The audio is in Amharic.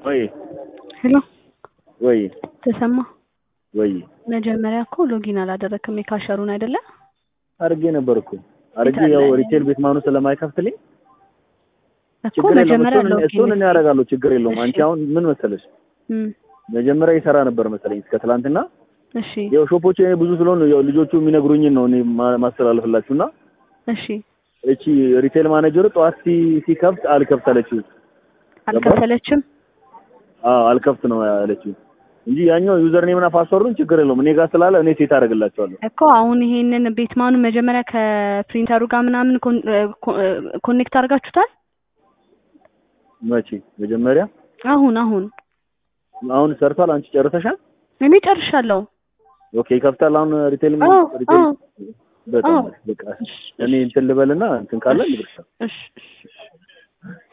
ወይ ሄሎ ወይ ተሰማ ወይ መጀመሪያ እኮ ሎጊን አላደረክም የካሸሩን አይደለ አድርጌ ነበር እኮ አድርጌ የት አለ? ያው ሪቴል ቤት ማኑ ስለማይከፍትልኝ እኮ ችግር የለውም መጀመሪያ እሱን ሎጊን እሱን እኔ ያደርጋለሁ ችግር የለውም እሺ። አንቺ አሁን ምን መሰለሽ እም፣ መጀመሪያ ይሰራ ነበር መሰለኝ እስከ ትላንትና እሺ ያው ሾፖች እኔ ብዙ ስለሆኑ ያው ልጆቹ የሚነግሩኝን ነው እኔ ማ- ማስተላለፍላችሁና እሺ እቺ ሪቴል ማኔጀሩ ጠዋት ሲ- ሲከፍት አልከፍት አለችው አልከፈለችም አዎ አልከፍት ነው ያለችው እንጂ ያኛው ዩዘር ኔምና ፓስወርዱን ችግር የለውም እኔ ጋር ስላለ እኔ ሴት አደርግላቸዋለሁ እኮ አሁን ይሄንን ቤትማኑ መጀመሪያ ከፕሪንተሩ ጋር ምናምን ኮን- እ፣ ኮ- እ፣ ኮኔክት አድርጋችሁታል መቼ መጀመሪያ አሁን አሁን አሁን ሰርቷል አንቺ ጨርሰሻል እኔ ጨርሻለሁ ኦኬ ይከፍታል አሁን ሪቴል አዎ ሪቴል አዎ በጣም አዎ። በቃ እኔ እንትን ልበልና እንትን ካለ ልብርሻ እሺ እሺ